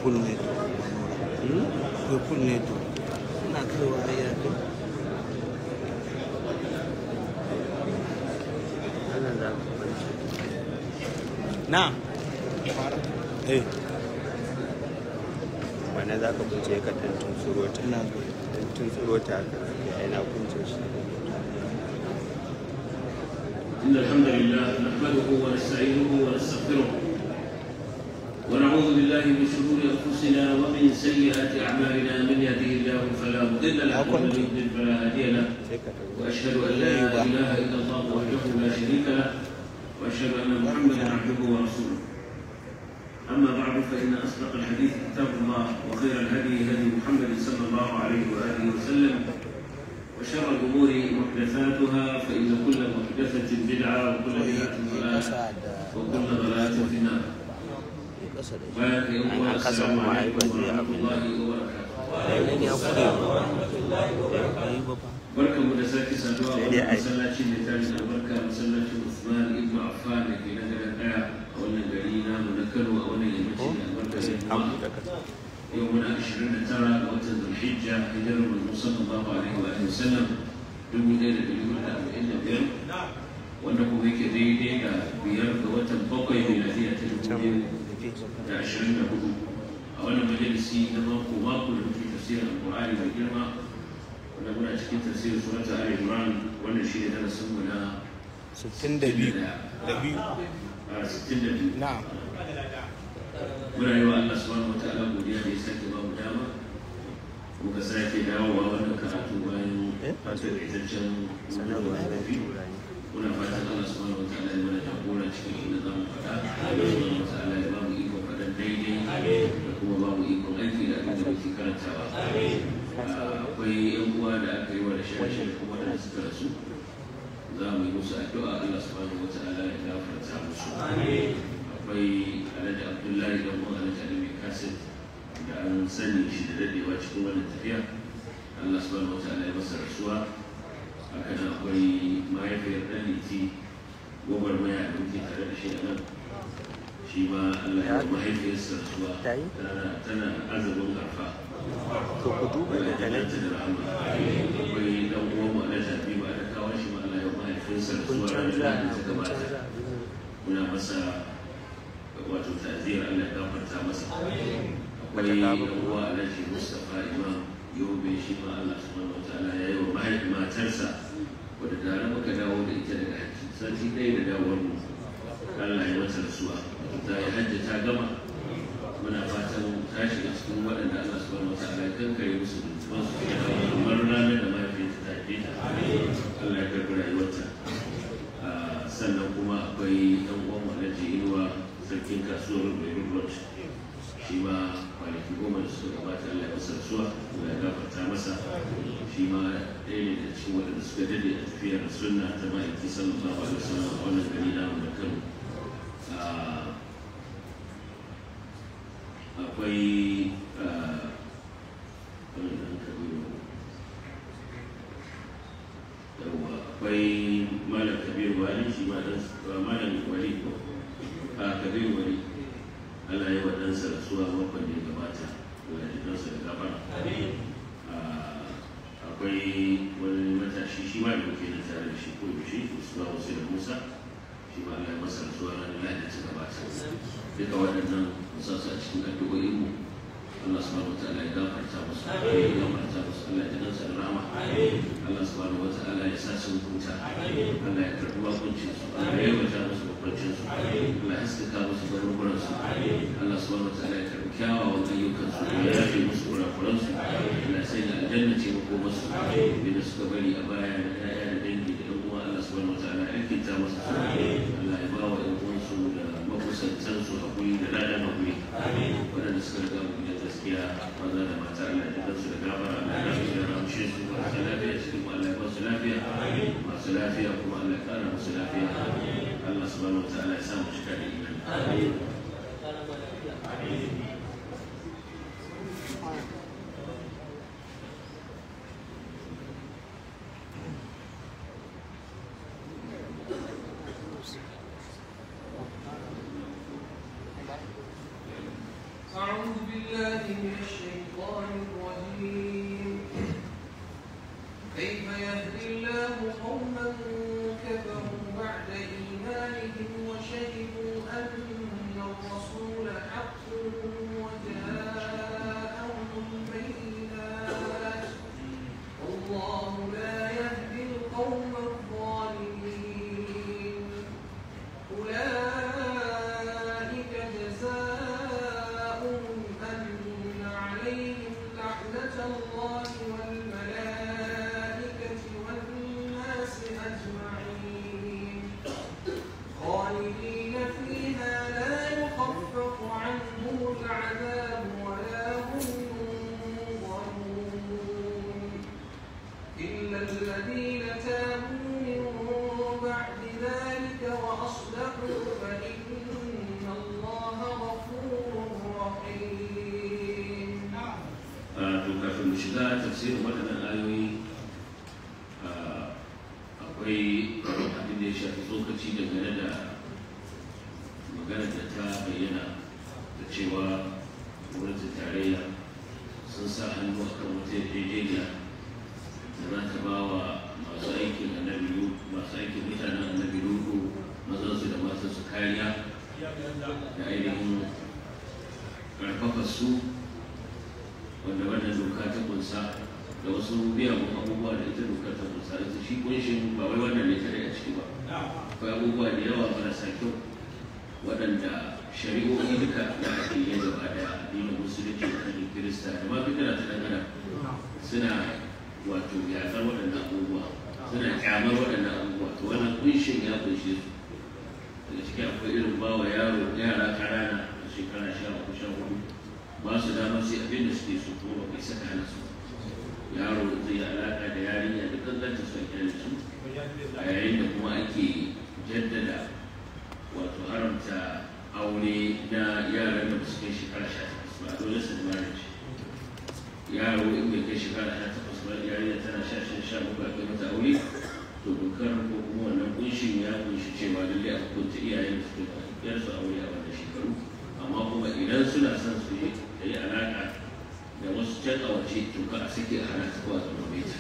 full ne to akwai full ne to ina kaiwa ai ya kai wannan za ka kwanci na eh wannan za ka kunce ka ɗan tuntsuro ta ina ɗan tuntsuro ta haka ya na kunce shi إن الحمد لله نحمده ونستعينه ونستغفره ونعوذ بالله من شرور أنفسنا ومن سيئات أعمالنا من يهده الله فلا مضل له ومن يضلل فلا هادي له sai ka ɗan وأشهد أن لا إله إلا الله وحده لا شريك له وأشهد أن محمدا عبده ورسوله أما بعد فإن أصدق الحديث كتاب الله وخير الهدي هدي محمد صلى الله عليه وآله وسلم وشر الأمور محدثاتها فإن كل محدثة بدعة وكل بدعة ضلالة kasa da وكل ضلالة في النار kasa da بارك يا أنا أخوة قسم السلام معي عليكم بدي ورحمة أقول. الله وبركاته shi ya kure ba yi ba fa barkan mu da sake saduwa a Sai dai wannan ai- masallaci mai tarin albarka masallacin Usman ibn Affan da ke na garin Daya a wannan gari namu na Kano a wannan yammaci da albarka sai da an kuma buɗe kasa yau muna 29 ga watan Zulhijja hijirar manzo sallallahu alaihi wa alihi wasallam 1445 wanda kuma yake daidai da biyar ga watan bakwai miladiya ta dubu da ashirin da hudu a wannan majalisi na mako mako da muke tafsirin alƙur'ani mai girma wanda muna cikin tafsirin surat ali imran wannan shi ne darasin mu na 62 da biyu a 62 na muna yi wa Allah subhanahu wa ta'ala godiya da ya sake ba mu dama muka sake dawowa wannan karatu bayan wato ƙaitaccen sanarwa da na biyu turani muna fatan Allah subhanahu wa ta'ala ya mana jagora cikin inda za mu faɗa Allah subhanahu wa ta'ala ya ba mu ikon faɗan daidai da kuma ba mu ikon aiki da abin da muke karantawa Ah, akwai yan uwa da aka yi wa da shashe da kuma da suka rasu za mu yi musu addu'a Allah subhanahu wa ta'ala ya gafarta musu akwai alhaji abdullahi da kuma alhaji alimi kasit da an sani shi da dadewa cikin wannan tafiya Allah subhanahu wa ta'ala ya masa rasuwa haka nan akwai mahaifiyar ɗan liti gwagwarmaya da muke tare da shi a nan shi ma Allah ya yi mahaifiyarsa rasuwa Ta yi? tana tana azumin arfa to ku duba da talata talaki da rahama akwai dan uwan mu na tafi ba da kawo shi ma Allah ya yi mahaifiyarsa kun rasuwa ranar canza da ta kun gabata canza muna masa wato ta'aziyar Allah ya gafarta masa Bata akwai kawo ba. dan uwa Alhaji Mustafa Imam Yobe shi ma Allah subhanahu wataala ya yi wa mahaifi matarsa wadda tare muka dawo da ita daga hajji sati ɗaya da dawowar mu Allah ya mata rasuwa ta yi hajji ta gama muna fatan ta shiga cikin waɗanda Allah subhanahu wataala ya kankare musu zunuban su kamar ranar da mahaifiyarta ta haife ta Allah ya karɓi rayuwarta Ah, sannan kuma akwai ɗan uwan Alhaji Inuwa sarkin kasuwar Beirut Road shi ma kwanaki goma da suka gabata Allah ya masa rasuwa Allah ya gafarta masa shi ma ɗaya ne da cikin waɗanda suka dade a tafiyar sunna ta ma'aiki sallallahu alaihi wasallam a wannan gari namu da Kano Ah, akwai ah, wani ɗan kabiru yawwa akwai malam kabiru wali shi ma dan malam wali ko a kabiru wali Allah ya wa ɗansa rasuwa makon da ya gabata Allah ya ɗansa da gabara Ah, akwai wani matashi shi ma da muke nan tare da shi ko yaushe Usman Hussein Musa shi ma Allah ya masa rasuwa ranar Lahadi da ta gabata duka waɗannan musa su a cikin addu'o'in mu Allah subhanahu wa ta'ala ya gafarta musu ya gafarta musu Allah ya dansa da rahama Allah subhanahu wa ta'ala ya sa sun huta Allah ya karɓi bakuncin su Allah ya yabata musu bakwancin su Allah ya haskaka musu garuruwan su Allah subhanahu wa ta'ala ya karɓi kyawawan ayyukan su ya yafe musu kurakuran su Allah ya sanya aljanna ce makomar su da suka bari a baya da ƴaƴa da dangi da ɗan uwa Allah subhanahu wa ta'ala ya alkinta musu su Allah ya ba wa ƴan uwansu da makusantan su hakuri da ladan hakuri waɗanda suka riga mu gidan gaskiya maza da mata Allah ya jikan su da gafara Allah ya rasu da ramshe su masu lafiya cikin mu Allah ya ba su lafiya masu lafiya kuma Allah ya ƙara musu lafiya Allah subhanahu wa ta'ala ya sa mu cika da imani أعوذ بالله الذين تابوا من بعد ذلك وأصلحوا فإن الله غفور رحيم to kafin mu shiga tafsirin waɗannan ayoyi akwai abin da ya shafi tsokaci dangane da magana da ta bayyana da cewa gwamnatin tarayya sun sa hannu a kan wata yarjejeniya da za ta ba wa masu aikin annabi Lut- masu aikin mutanen annabi lutu mazansu da matansu kariya da ainihin ƙarfafa su wanda wannan doka ta kunsa da wasu miyagun abubuwa da ita doka ta kunsa ita shi kunshin ba wai wannan ne tare a ciki ba akwai abubuwa da yawa marasa kyau waɗanda shari'o'i duka da ake yi gaba da addinin musulunci da addinin kirista da ma fikira ta dangana suna wato yaƙar waɗannan abubuwa suna kyamar waɗannan abubuwa to wannan kunshin ya kunshe su daga ciki akwai irin bawa yaro yara ƙanana a shekara sha uku sha hudu ba su damar sai abin da suke so kuma ba kai saka hana su yaro zai yi alaƙa da yarinya da kankanta su a kyale su a yayin da kuma ake jaddada wato haramta aure na yaran da ba su kai shekara sha takwas ba adolescent marriage yaro in bai kai shekara sha takwas ba yarinya tana sha sha sha bakwai a kai mata aure to dokar ko kuma wannan kunshin ya kunshi cewa lallai a hukunta iyayen da suke yar su aure a wannan shekaru amma kuma idan suna son su yi da yi alaƙa da wasu can a waje to ka a sake a hana su zuwa zama beta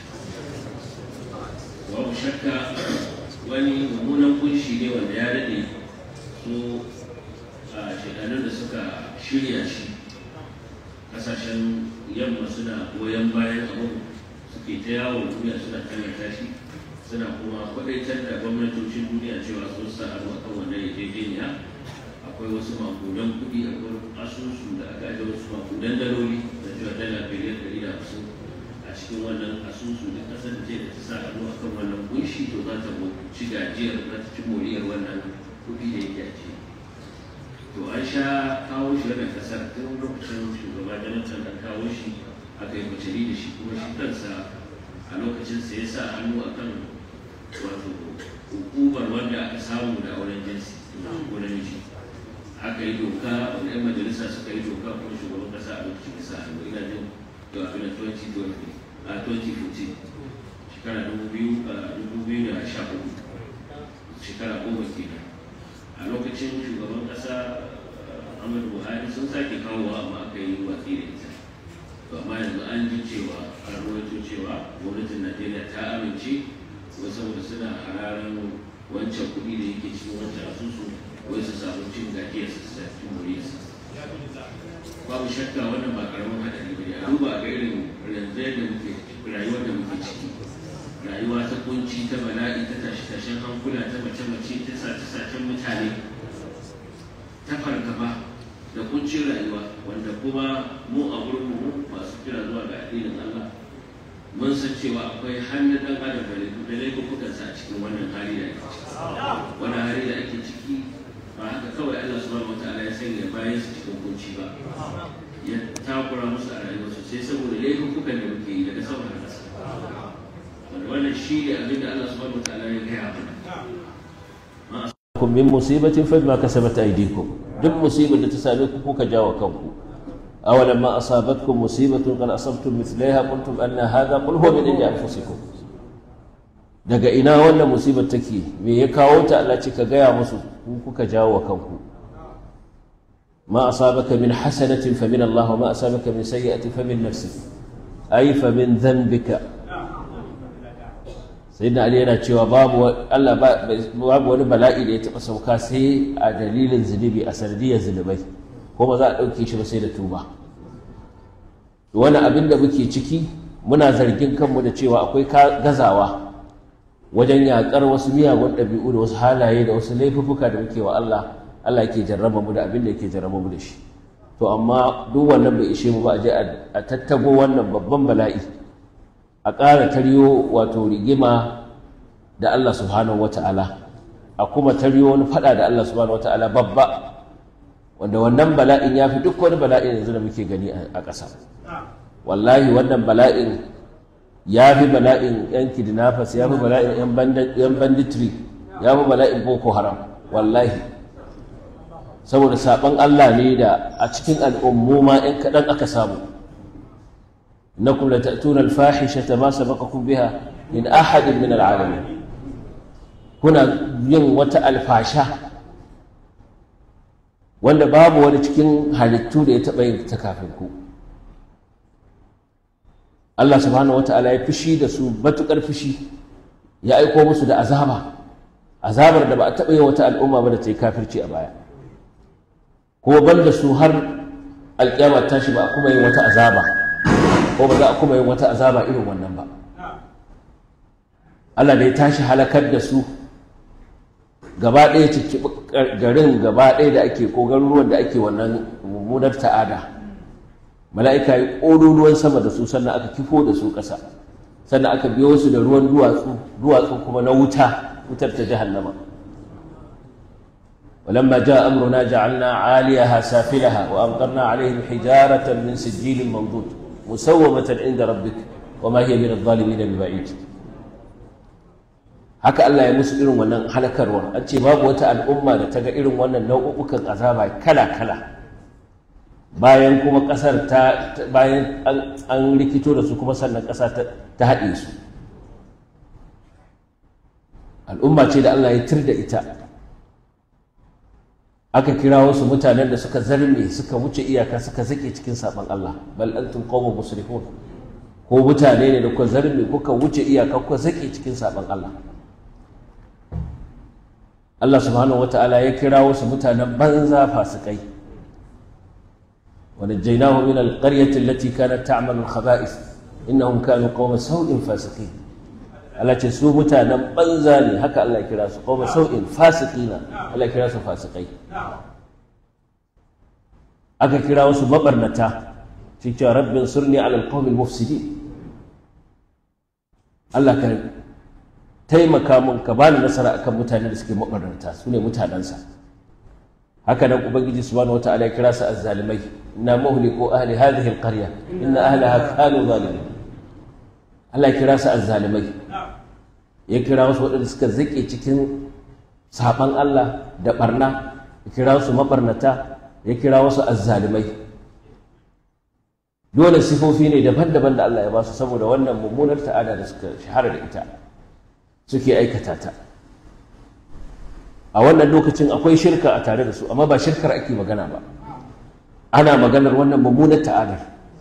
babu shakka wani mummunan kunshi ne wanda ya daɗe su a shekarun da suka shirya shi kasashen yamma suna goyon bayan abin suke ta yawon duniya suna tallata shi suna kuma kwadaitar da gwamnatocin duniya cewa sun sa hannu akan wannan yarjejeniya akwai wasu makudan kuɗi akwai asusu da aka ajiye wasu makudan daloli da cewa dala biliyan ɗari da hamsin a cikin wannan asusu da kasar da ta sa hannu akan wannan kunshi to za ta ci gajiyar za ta ci moriyar wannan kuɗi da yake a ciki to an sha kawo shi wannan kasar tun lokacin shugaba jonathan da kawo shi aka yi kwaciri da shi kuma shi kansa a lokacin sa ya sa hannu akan wato hukumar wanda aka samu da auren jinsi ko namiji aka yi doka wanda 'yan majalisa suka yi doka kuma shugaban kasa a lokacin kasa a ina jin da abin da 2012 a 2014 shekara 2014 shekara goma kenan a lokacin shugaban kasa Muhammadu Buhari sun sake kawowa amma aka yi watsi da ita to amma yanzu an ji cewa an rawaito cewa gwamnatin Najeriya ta amince wasu saboda suna hararan wancan kuɗi da yake cikin wancan asusu wai su samu cin gajiyar su su tafi moriyarsa babu shakka wannan ba karamin haɗari ba ne a duba ga irin yanzu da muke rayuwar da muke ciki rayuwa ta kunci ta bala'i ta tashi tashen hankula ta mace mace ta sace sacen mutane ta fargaba da kuncin rayuwa wanda kuma mu a gurin mu masu kira zuwa ga addinin Allah mun san cewa akwai hannun ɗan adam da laifukansa a cikin wannan hali da ake ciki wannan hali da ake ciki ba haka kawai Allah subhanahu wataala ya sanya bayan su cikin kunci ba ya takura musu a rayuwarsu sai saboda laifukan da muke yi daga sama da ƙasa wanda wannan shi ne abin da Allah subhanahu wataala ya gaya mana kun min musibatin fa bima kasabat aydikum duk musibar da ta same ku kuka jawo kanku awalan ma asabatkum musibatun qad asabtum mithlaiha qultum anna hadha qul huwa min indi anfusikum daga ina wannan musibar take me ya kawo ta Allah ce ka gaya musu ku kuka jawo kanku ما أصابك من حسنة فمن الله وما أصابك من سيئة فمن نفسك أي فمن ذنبك sayyidina ali yana cewa babu Allah babu wani bala'i da ya taɓa sauka sai a dalilin zunubi a sanadiyar zunubai kuma za a ɗauke shi ba sai da tuba wani abin da muke ciki muna zargin kanmu da cewa akwai gazawa wajen yaƙar wasu miyagun ɗabi'u da wasu halaye da wasu laifuffuka da muke wa Allah Allah yake jarraba mu da abin da yake jarraba mu da shi to amma duk wannan bai ishe mu ba a je a tattago wannan babban bala'i a ƙara taryo wato rigima da Allah subhanahu wata'ala a kuma taryo wani fada da Allah subhanahu wata'ala babba wanda wannan bala'in ya fi duk wani bala'in yanzu da muke gani a ƙasa wallahi wannan bala'in ya fi bala'in yan kidnappers ya fi bala'in yan bandi- yan banditry ya fi bala'in boko haram wallahi saboda saban Allah ne da a cikin al'ummu ma yan kaɗan aka samu innakum la ta'tuna al-fahishata ma sabaqakum biha min ahadin min al-alamin kuna yin wata alfasha wanda babu wani cikin halittu da ya taɓa yin ta kafin ku Allah subhanahu wata'ala ya fushi da su matuƙar fushi ya aiko musu da azaba azabar da ba a taɓa yi wata al'umma ba da ta yi kafirci a baya ko ban da su har alƙiyama tashi ba a kuma yin wata azaba ko ba za a kuma yin wata azaba irin wannan ba Allah da ya tashi halakar da su gaba ɗaya ciki garin gaba ɗaya da ake ko garuruwan da ake wannan mummunar ta'ada mala'ika yi ƙololuwan sama da su sannan aka kifo da su ƙasa sannan aka biyo su da ruwan duwatsu duwatsu kuma na wuta wutar ta jahannama ولما جاء أمرنا جعلنا عاليها سافلها وأمطرنا عليهم حجارة من سجيل منضود مسومة عند ربك وما هي من الظالمين ببعيد haka Allah ya musu irin wannan halakarwar an ce babu wata al'umma da ta ga irin wannan nau'ukan azaba kala-kala bayan kuma ƙasar ta bayan an rikito da su kuma sannan ƙasa ta haɗe su al'umma ce da Allah ya tir da ita aka kira wasu mutanen da suka zarme suka wuce iyaka suka zake cikin saɓon Allah bal antum qawmun musrifun ko mutane ne da kuka zarme kuka wuce iyaka kuka zake cikin saɓon Allah Allah subhanahu wata'ala ya kira wasu mutanen banza fasikai ونجيناه من القرية التي كانت تعمل الخبائث إنهم كانوا قوم سوء فاسقين Allah ce su mutanen banza ne haka Allah ya kira su qawma sau'in fasiqina Allah ya kira su fasikai aka kira wasu mabarnata shi ce rabbin surni ala alqawmi almufsidin Allah ka taimaka mun ka bani nasara akan mutane da suke mabarnata su ne mutanensa haka nan ubangiji subhanahu wataala ya kira su azzalimai inna muhliku ahli hadhihi alqarya inna ahlaha kanu zalimin Allah ya kira su azzalimai ya kira wasu waɗanda suka zake cikin saban Allah da barna ya kira su mabarnata ya kira wasu azzalimai dole sifofi ne daban-daban da Allah ya ba su saboda wannan mummunar ta'ada da suka shahara da ita suke aikata ta a wannan lokacin akwai shirka a tare da su amma ba shirkar ake magana ba ana maganar wannan mummunar ta'adar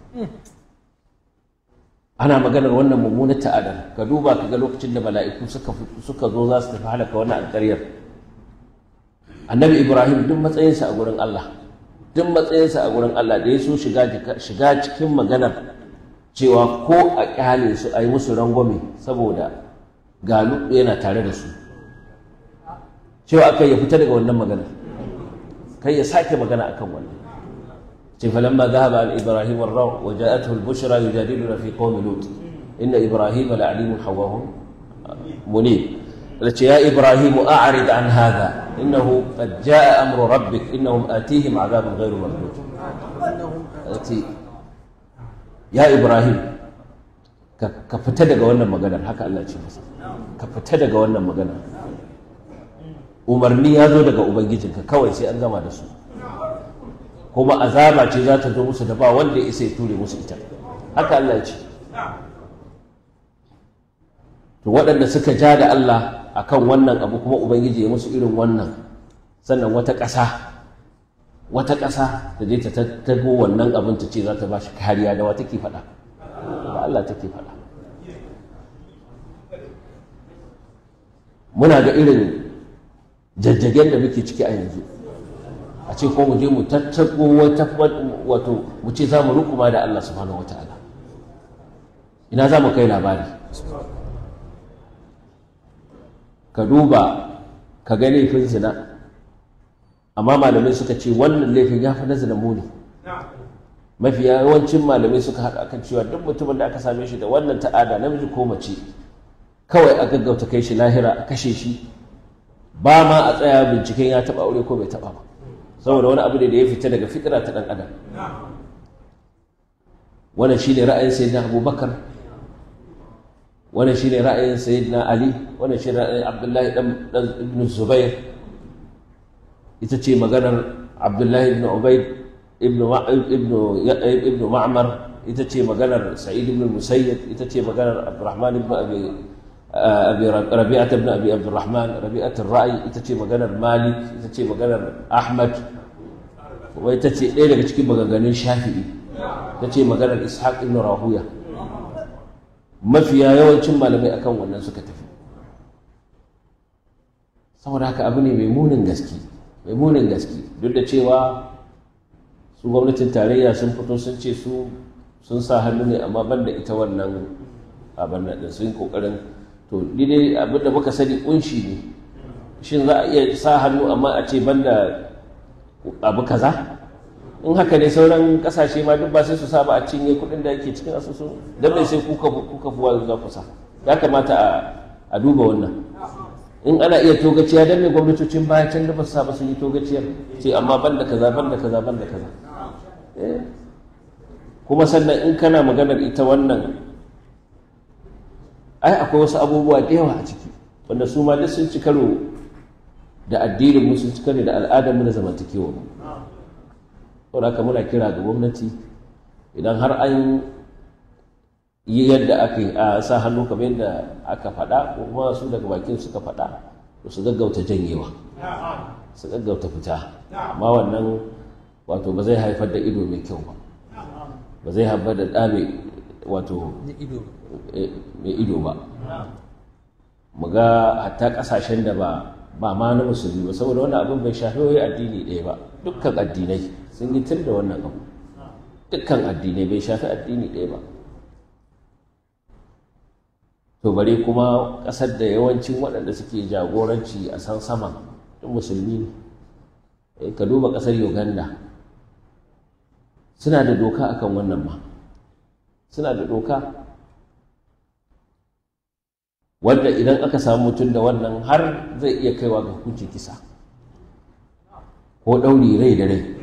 ana maganar wannan mummunar ta'adar ka duba ka ga lokacin da mala'iku suka suka zo za su tafi halaka wannan alƙaryar annabi ibrahim duk matsayinsa a gurin allah duk matsayinsa a gurin allah da ya so shiga shiga cikin maganar cewa ko a kyale su a yi musu rangwame saboda galu yana tare da su cewa aka ya fita daga wannan magana kai ya sake magana akan wannan ce falamma dhahaba an ibrahim ar-raw wa ja'atuhu al-bushra yujadiluna fi qaumi lut inna ibrahim la'alimun hawahum munib التي يا إبراهيم أعرض عن هذا إنه قد جاء أمر ربك إنهم آتيهم عذاب غير مردود التي يا إبراهيم كفتدق وانا مغنى حكى الله يجي كفتدق وانا مغنى umarni ya zo daga ubangijinka kawai sai an gama da su kuma azaba ce za ta zo musu da ba wanda ya isa ya ture musu ita haka Allah ya ce to waɗanda suka ja da Allah akan wannan abu kuma ubangiji ya musu irin wannan sannan wata ƙasa wata ƙasa da je ta tattago wannan abin ta ce za ta ba shi kariya da wata ke faɗa ba Allah take faɗa muna ga irin jajjagen da muke ciki a yanzu a ce ko mu je mu tattago wata wato mu ce za mu rukuma da Allah subhanahu wataala ina za mu kai labari ka duba ka ga laifin zina amma malamai suka ce wannan laifin ya fi na zina muni mafi yawancin malamai suka haɗa kan cewa duk mutumin da aka same shi da wannan ta'ada namiji ko mace kawai a gaggauta kai shi lahira a kashe shi ba ma a tsaya binciken ya taɓa aure ko bai taɓa ba saboda wani abu ne da ya fita daga fitira ta ɗan adam wannan shi ne ra'ayin sayyidina abubakar wannan shine ra'ayin sayyidina ali wannan shine ra'ayin abdullahi dan ibn zubair ita ce maganar abdullahi ibn ubaid ibn ibn ibn ma'mar ita ce maganar sa'id ibn musayyib ita ce maganar abdurrahman ibn abi abi rabi'at ibn abi abdurrahman rabi'at ar-ra'i ita ce maganar malik ita ce maganar ahmad kuma ita ce ɗaya daga cikin maganganun shafi'i ita ce maganar ishaq ibn rahuya mafiya yawancin malamai akan wannan suka tafi saboda haka abu ne mai munin gaske mai munin gaske duk da cewa su gwamnatin tarayya sun fito sun ce su sun sa hannu ne amma ban da ita wannan abin da sun yi kokarin to ni dai abin da muka sani kunshi ne shin za a iya sa hannu amma a ce ban da abu kaza in haka ne sauran kasashe ma duk ba sai su sa ba a cinye kuɗin da yake cikin asusu don mai sai kuka kuka buwa za ku sa ya kamata a duba wannan in ana iya togaciya don mai gwamnatocin baya can da ba su sa ba sun yi togaciyar ce amma ban da kaza ban da kaza ban da kaza kuma sannan in kana maganar ita wannan ai akwai wasu abubuwa da yawa a ciki wanda su ma duk sun ci karo da addinin mu sun ci karo da al'adar mu da zamantakewa mu saboda haka muna kira ga gwamnati idan har an yi yadda aka yi a sa hannu kamar yadda aka faɗa ko kuma su daga bakin suka faɗa to su gaggauta janyewa su gaggauta fita amma wannan wato ba zai haifar da ido mai kyau ba ba zai haifar da ɗa mai wato mai ido ba mu ga hatta ƙasashen da ba ba ma na musulmi ba saboda wannan abin bai shafi wai addini ɗaya ba dukkan addinai sun yi tir da wannan abu dukkan addinai bai shafi addini ɗaya ba to bare kuma ƙasar da yawancin waɗanda suke jagoranci a san sama duk musulmi ne ka duba ƙasar uganda suna da doka akan wannan ma suna da doka wanda idan aka samu mutum da wannan har zai iya kaiwa ga hukuncin kisa ko ɗauri rai da rai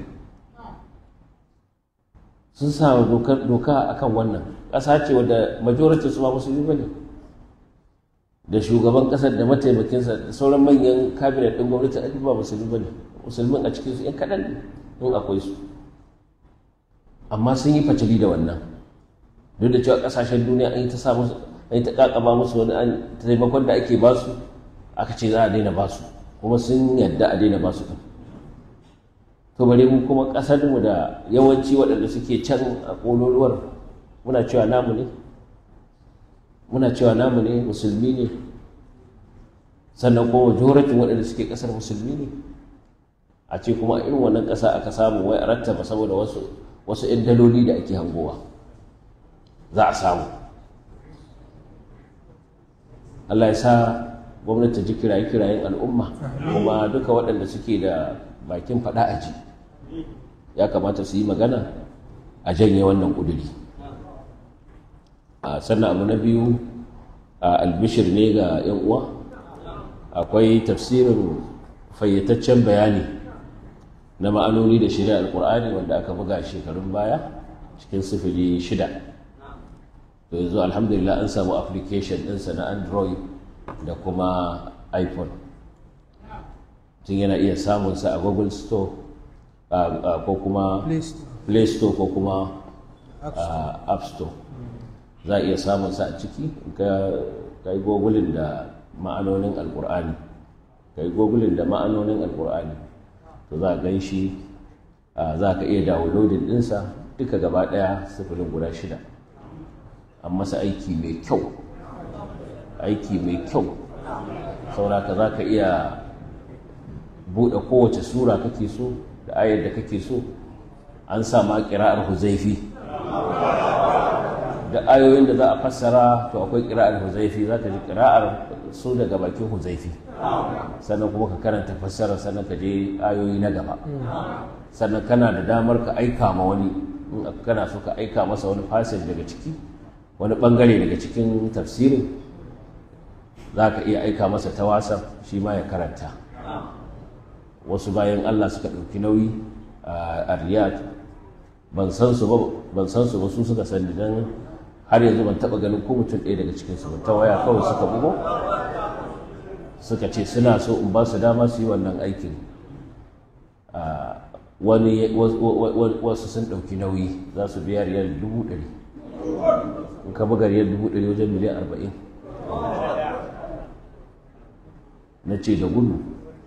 sun sa doka akan wannan ƙasa ce wadda majoritin su ma musulmi ba ne da shugaban ƙasar da mataimakinsa da sauran manyan kabinet ɗin gwamnati a ba musulmi ba ne musulmin a cikinsu ‘yan kaɗan ne in akwai su amma sun yi facili da wannan duk da cewa ƙasashen duniya an yi ta sa musu an yi ta ƙaƙaba musu wani an taimakon da ake ba su aka ce za a daina ba su kuma sun yadda a daina ba su ɗin to bare mu kuma ƙasar mu da yawanci waɗanda suke can a ƙololuwar muna cewa namu ne muna cewa namu ne musulmi ne sannan kuma majoratin waɗanda suke ƙasar musulmi ne a ce kuma a irin wannan ƙasa aka samu wai a rattaba saboda wasu wasu 'yan daloli da ake hangowa za a samu Allah ya sa gwamnati ji kiraye-kirayen al'umma kuma duka waɗanda suke da bakin faɗa a ji ya kamata su yi magana a janye wannan ƙuduri a sannan abu na biyu a albishir ne ga 'yan uwa akwai tafsirin fayyataccen bayani na ma'anoni da shirya alkur'ani wanda aka buga shekarun baya cikin sifili shida to yanzu alhamdulillah an samu application ɗinsa na android da kuma iphone tun yana iya samunsa a google store ko kuma play store ko kuma app store za a iya samunsa a ciki ka yi gogulin da ma'anonin alkur'ani ka yi gogulin da ma'anonin alkur'ani to za a gan shi za ka iya downloading ɗinsa duka gaba ɗaya sifirin guda shida an masa aiki mai kyau aiki mai kyau sauraka za ka iya buɗe kowace sura kake so da ayar da kake so an sa ma ƙira'ar huzaifi da ayoyin da za a fassara to akwai ƙira'ar huzaifi za ka ji ƙira'ar su daga bakin huzaifi sannan kuma ka karanta fassara sannan ka je ayoyi na gaba sannan kana da damar ka aika ma wani in kana so ka aika masa wani passage daga ciki wani bangare daga cikin tafsirin za ka iya aika masa ta wasa shi ma ya karanta wasu bayan allah suka ɗauki nauyi a riyadh ban san su ba su suka sani don har yanzu ban taɓa ganin ko mutum ɗaya daga cikinsu ba ta waya kawai suka bugo suka ce suna so in ba su dama su yi wannan aikin wani wasu sun ɗauki nauyi za su biya riyal dubu ɗari in ka buga riyal dubu ɗari wajen miliyan arba'in na ce da gudu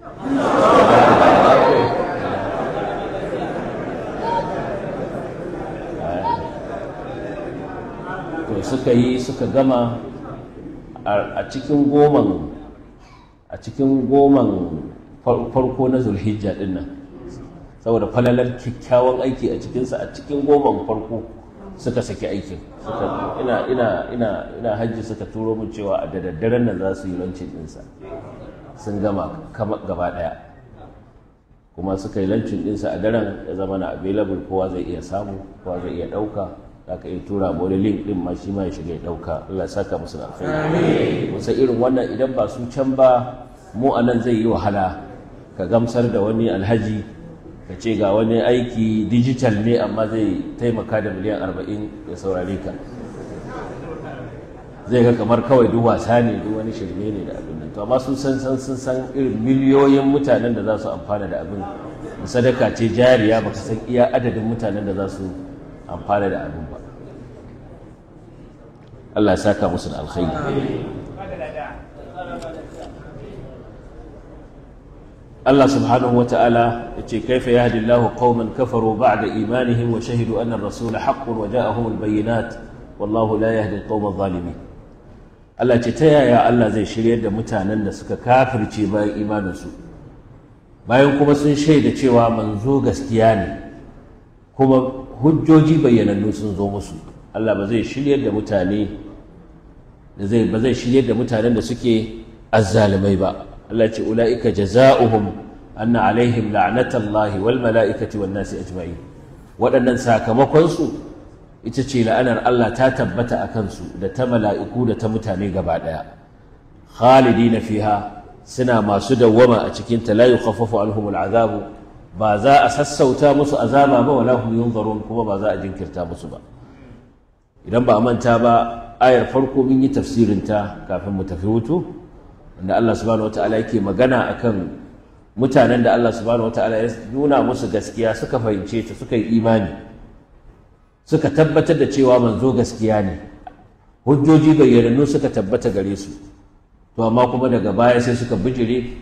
to suka yi suka gama a cikin goman a cikin goman farko na zulhijja din nan saboda falalar kyakkyawan aiki a cikinsa a cikin goman farko suka saki aikin ina ina ina ina hajji suka turo min cewa a da daddaren nan za su yi lancin ɗinsa sun gama gaba ɗaya kuma suka yi lancin ɗinsa a daren ya zama na available kowa zai iya samu kowa zai iya ɗauka za ka iya tura ma wani link ɗin ma shi ma ya shiga ya ɗauka Allah ya saka musu da alkhairi musa irin wannan idan ba su can ba mu a nan zai yi wahala ka gamsar da wani alhaji ka ce ga wani aiki digital ne amma zai taimaka da miliyan arba'in ya saurare ka zai ga kamar kawai duk wasa ne duk wani shirme ne da abin nan to amma sun san san sun san irin miliyoyin mutanen da za su amfana da abin sadaka ce jariya baka san iya adadin mutanen da za su amfana da abin ba Allah ya saka musu da alkhairi Allah subhanahu wa ta'ala ya ce kaifa yahdi Allahu qauman kafaru ba'da imanihim wa shahidu anna ar-rasula haqqun wa ja'ahum al-bayyinat wallahu la yahdi al-qawma adh-dhalimin Allah ce ta yaya Allah zai shiryar da mutanen da suka kafirce bayan imaninsu bayan kuma sun shaida cewa manzo gaskiya ne kuma hujjoji bayyanannu sun zo musu Allah ba zai shiryar da mutane da zai ba zai shiryar da mutanen da suke azzalimai ba Allah ce ula'ika jaza'uhum anna alaihim la'natallahi wal mala'ikati wan nasi ajma'in waɗannan sakamakon su ita ce la'anar Allah ta tabbata a kansu da ta mala'iku da ta mutane gaba ɗaya khalidina fiha suna masu dawwama a cikin ta la yukhaffafu anhum al'azabu ba za a sassauta musu azaba ba wala hum yunzarun kuma ba za a jinkirta musu ba idan ba a manta ba ayar farko mun yi tafsirin ta kafin mu tafi hutu inda Allah subhanahu wataala yake magana akan mutanen da Allah subhanahu wataala ya nuna musu gaskiya suka fahimce ta suka yi imani suka tabbatar da cewa manzo gaskiya ne hujjoji bayyanannu suka tabbata gare su to amma kuma daga baya sai suka bijire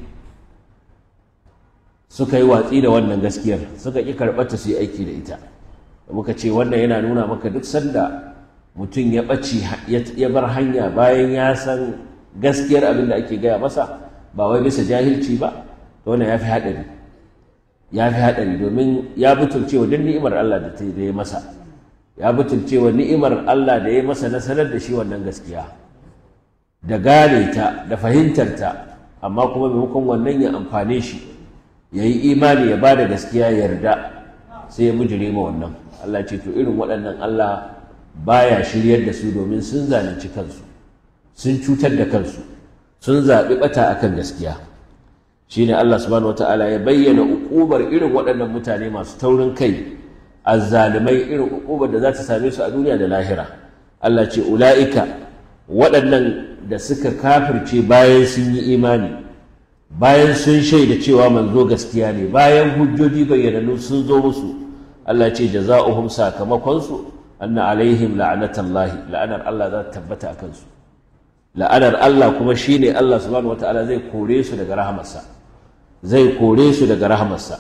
suka yi watsi da wannan gaskiyar suka ƙi karɓar ta su yi aiki da ita muka ce wannan yana nuna maka duk sanda mutum ya ɓaci ya bar hanya bayan ya san gaskiyar abin da ake gaya masa ba wai bisa jahilci ba to wannan ya fi haɗari ya fi haɗari domin ya butulcewa duk ni'imar Allah da ya masa ya butulcewa ni'imar Allah da ya masa na sanar da shi wannan gaskiya da gane ta da fahimtar ta amma kuma maimakon wannan ya amfane shi ya yi imani ya ba da gaskiya yarda sai ya bujire ma wannan Allah ce to irin waɗannan Allah baya shiryar da su domin sun zalunci kansu sun cutar da kansu sun zaɓi ɓata akan gaskiya shine Allah subhanahu wataala ya bayyana uƙubar irin waɗannan mutane masu taurin kai azzalimai irin uƙubar da za ta same su a duniya da lahira Allah ce ula'ika waɗannan da suka kafirce bayan sun yi imani bayan sun shaida cewa manzo gaskiya ne bayan hujjoji bayyananu sun zo musu Allah ce jaza'uhum sakamakonsu anna alaihim la'anatallahi la'anar Allah za ta tabbata a kansu la'anar Allah kuma shine Allah subhanahu wataala zai kore su daga rahamarsa zai kore su daga rahamarsa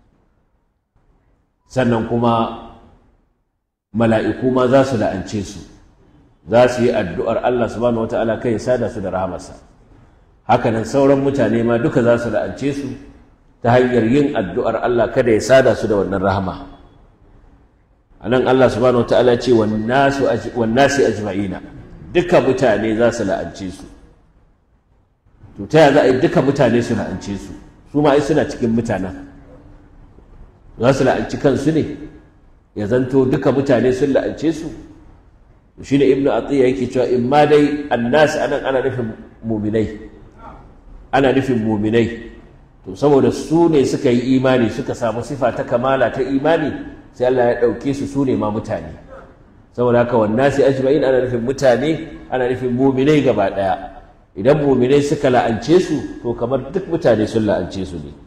sannan kuma mala'iku ma za su la'ance su za su yi addu'ar Allah subhanahu wataala kai ya sada su da rahamarsa hakanan sauran mutane ma duka za su la'ance su ta hanyar yin addu'ar Allah kada ya sada su da wannan rahama a nan Allah subhanahu wa ta'ala ce wannasi ajma'ina duka mutane za su la'ance su to ta za a yi duka mutane su la'ance su su ma ai suna cikin mutanen za su la'anci kansu ne ya zanto duka mutane sun la'ance su shi ne ibnu atiya yake cewa in ma dai annas anan ana nufin muminai ana nufin muminai to saboda su ne suka yi imani suka samu sifa ta kamala ta imani sai Allah ya ɗauke su su ne ma mutane saboda haka wannan sai ajma'in ana nufin mutane ana nufin muminai gaba ɗaya idan muminai suka la'ance su to kamar duk mutane sun la'ance su ne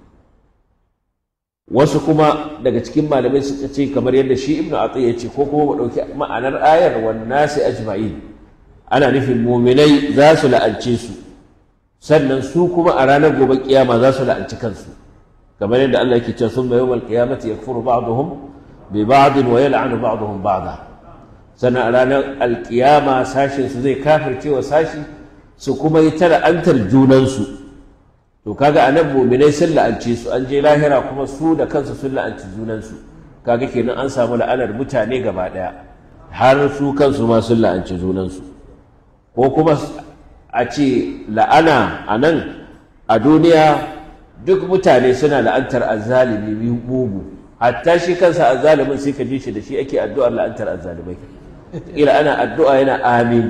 wasu kuma daga cikin malamai suka ce kamar yadda shi ibnu atiyya ya ce ko kuma mu ɗauki ma'anar ayar wannan sai ajma'in ana nufin muminai za su la'ance su sannan su kuma a ranar gobe kiyama za su la'anci kansu kamar yadda Allah yake cewa summa yawmal qiyamati yakfuru ba'dhum bi ba'd wa yal'anu ba'dhum ba'da sannan a ranar alkiyama sashin su zai kafirce wa sashi su kuma yi ta la'antar junansu to kaga anan mu'minai sun la'ance su an je lahira kuma su da kansu sun la'anci junansu kaga kenan an samu la'anar mutane gaba daya har su kansu ma sun la'anci junansu ko kuma a ce la'ana a nan a duniya duk mutane suna la'antar azzalimi mugu hatta shi kansa azzalimin sai ka ji shi da shi ake addu'ar la'antar azzalimai ila ana addu'a yana amin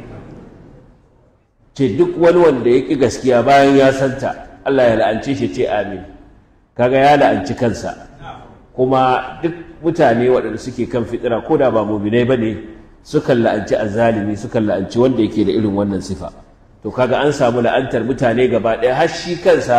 ce duk wani wanda ya ƙi gaskiya bayan ya santa Allah ya la'ance shi ce amin kaga ya la'anci kansa kuma duk mutane waɗanda suke kan fitira ko da ba muminai ba ne sukan la'anci azzalimi sukan la'anci wanda yake da irin wannan sifa to kaga an samu la'antar mutane gaba ɗaya har shi kansa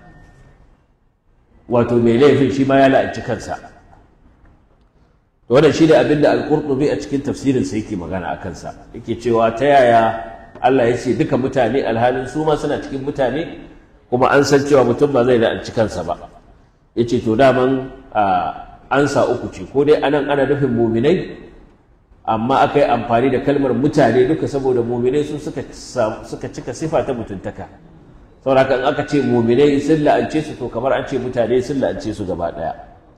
wato mai laifin shi ma ya la'anci kansa to wannan shi da abin da al-qurtubi a cikin tafsirinsa yake magana a kansa yake cewa ta yaya Allah ya ce duka mutane alhalin su ma suna cikin mutane kuma an san cewa mutum ba zai la'anci kansa ba yace to daman ansa uku ce ko dai anan ana nufin muminai amma aka yi amfani da kalmar mutane duka saboda muminai su suka suka cika sifa ta mutuntaka saboda in aka ce muminai sun la'ance su to kamar an ce mutane sun la'ance su gaba daya